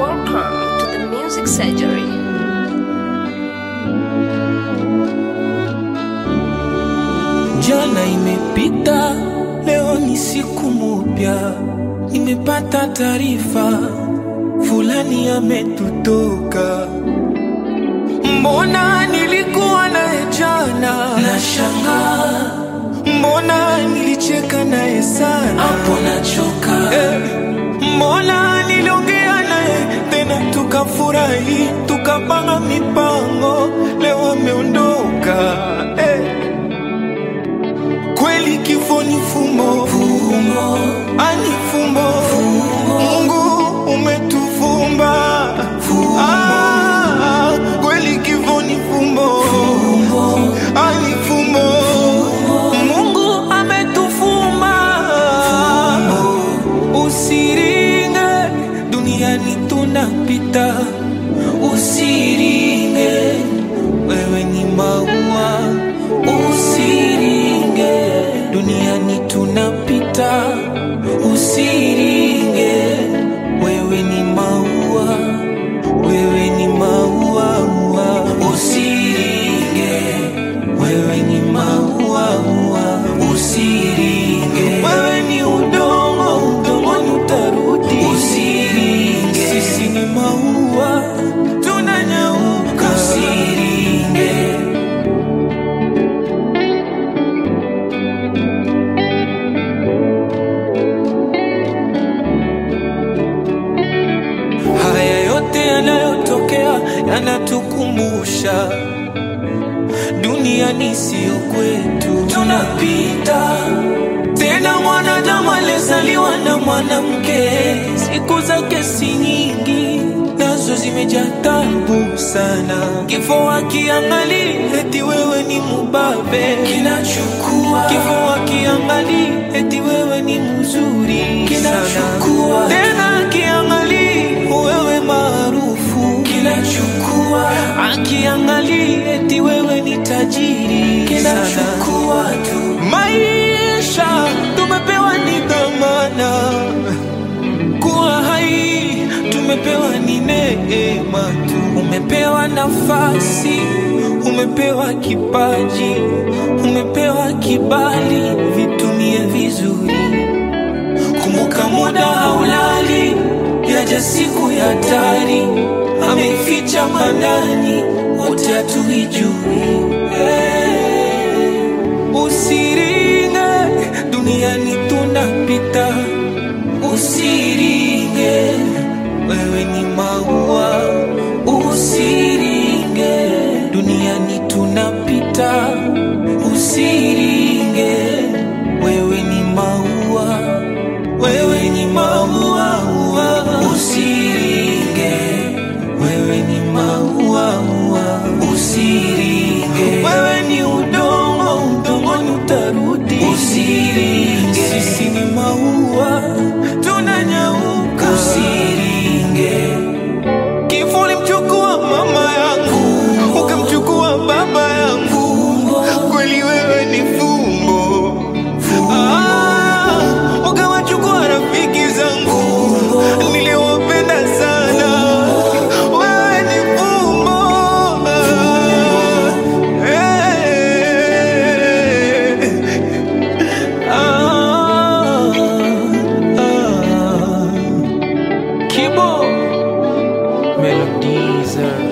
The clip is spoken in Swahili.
Welcome to the Music Surgery. Jana imepita, leo ni siku mupya. Nimepata taarifa fulani ametutoka. Mbona nilikuwa naye jana, nashangaa. Mbona nilicheka naye sana, hapo nachoka. Eh, mbona niliongea naye tena tukafurahi, tukapanga mipango, leo ameondoka. Eh. Kweli kifo ni fumbo, fumbo. ani fumbo, Mungu umetufumba Ah, kweli kifo ni fumbo, ani fumbo, Mungu ametufumba Usiringe, duniani tunapita, usiringe, wewe ni maua, usiringe, duniani tunapita, usiringe, wewe ni maua, wewe ni maua, ua. usiringe, wewe ni maua, ua. usiringe, wewe ni udongo, udongoni utarudi, usiringe, sisi ni maua, tunanyauka, usiringe. Haya yote yanayotokea yanatukumbusha duniani sio kwetu, tunapita. Tena mwanadamu alizaliwa na mwanamke, siku zake si nyingi, nazo zimejaa tabu sana. Kifo akiangali eti wewe ni mubabe, kinachukua. Kifo akiangali eti wewe ni mzuri, kinachukua. Tena akiangali wewe maarufu, kinachukua. Akiangali eti wewe ni tajiri, kinachukua tu. Maisha tumepewa ni dhamana kuwa hai tumepewa ni neema tu. Umepewa nafasi, umepewa kipaji, umepewa kibali, vitumie vizuri. Kumbuka muda haulali, yaja siku ya hatari, ameificha manani, wote hatuijui. Hey, usiringe, duniani tunapita usiringe, wewe ni maua, usiringe, duniani tunapita, usiringe, wewe ni maua, wewe ni maua, ua. usiringe, wewe ni maua, ua. usiringe, wewe ni udongo, udongoni utarudi, usiringe, sisi ni maua, tunanyauka, usiringe. Kifo ulimchukua mama yangu, ukamchukua baba yangu, kweli wewe ni fumbo. Ah, ukawachukua rafiki zangu niliowapenda sana, wewe ni fumbo. Eh, ah, ah. Kibo Melodies.